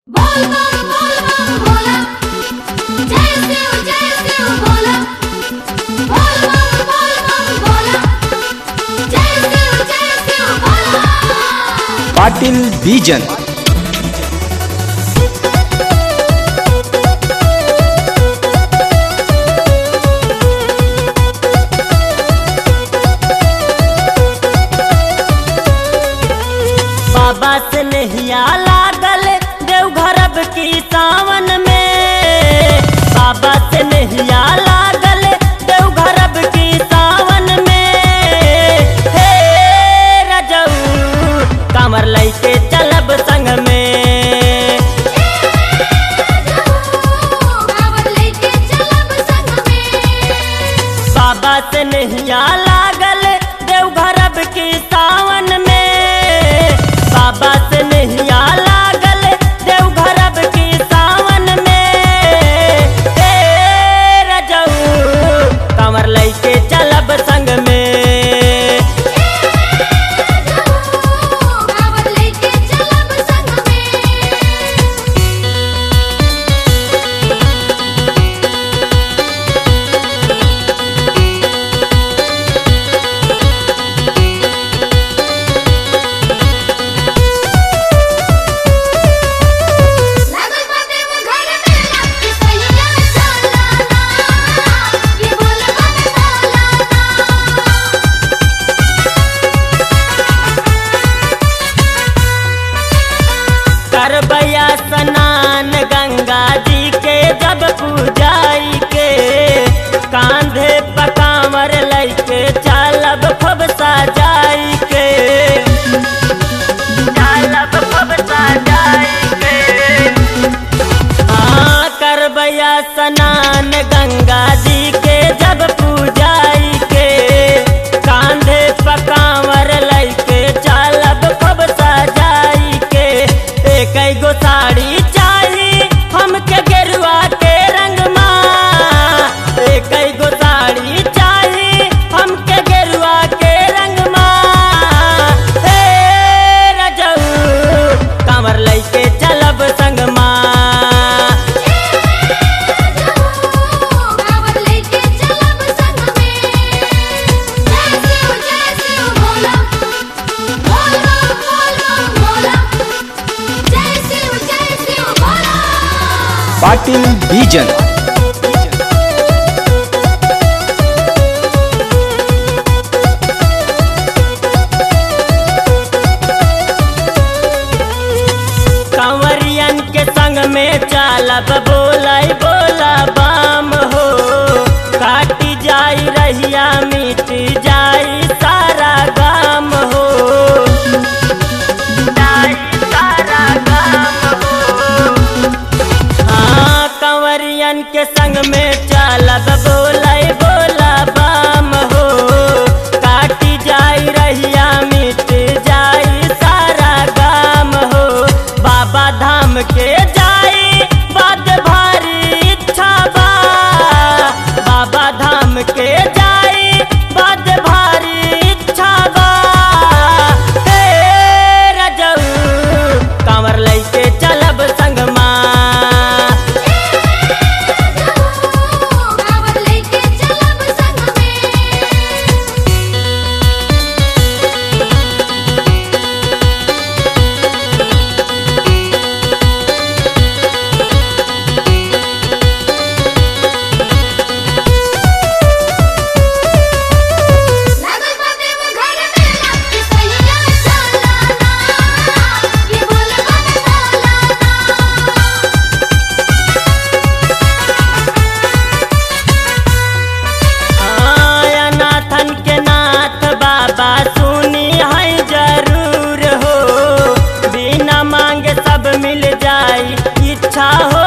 बोल बम बोल बम बोला जय शिव जय शिव बोला बोल बम बोल बम बोला जय शिव जय शिव बोला पाटील बीजन बाबा से नहिया लागल देवघरब की सावन में बाबा से नहिया लागल देवघरब की सावन में हे रजऊ कमर लैके चलब संग में कांवर लेके चलब संग में बाबा से नहिया लागल देवघरब की सावन में बाबा से नहिया लागल देवघरब की सावन में हे रजऊ कमर लैके चलब संग में कांवर लेके चलब संग में लागल बाटे वो घर में लग सैया चलाना ये बोल बम बोलाना करबैया स्नान गंगा जी के जब पूजाई के कांधे पकावर लैके चलब खूब सजाई के चलब खूब सजाई के हाँ करबैया स्नान गंगा जी के जब पूजाई के कांधे पकावर लैके चलब खूब सजाई के एक गो साड़ी चाही हमके गेरुआ के रंग माँ एक गो साड़ी चाही हमके गेरुआ के रंग माँ हे रजऊ कांवर लैके चलब संग माँ कांवर लेके चलब संग में जय शिव जय शिव बोला बोल बम बोल बम बोला जय शिव जय शिव बोला पाटील बीजन कंवरियन के संग में चालब बोलाई बोला बाम हो काटी जाई रहिया मिट जाई सारा गाम हो जाई सारा गाम हो हाँ कंवरियन के संग में चालब बोलाई बोला बाम हो काटी जाई रहिया मिट जाई सारा गाम हो बाबा धाम के जाई बात भारी इच्छा बा बाबा धाम के जाई बात भारी इच्छा बा हे रजऊ कांवर लैके चलब संग माँ कांवर लेके चलब संग में लागल बाटे वो घर में लग सैया चलाना ये बोल बम बोलाना आया नाथन के नाथ बाबा सुनी है जरूर हो बिना मांगे सब मिल जाई इच्छा हो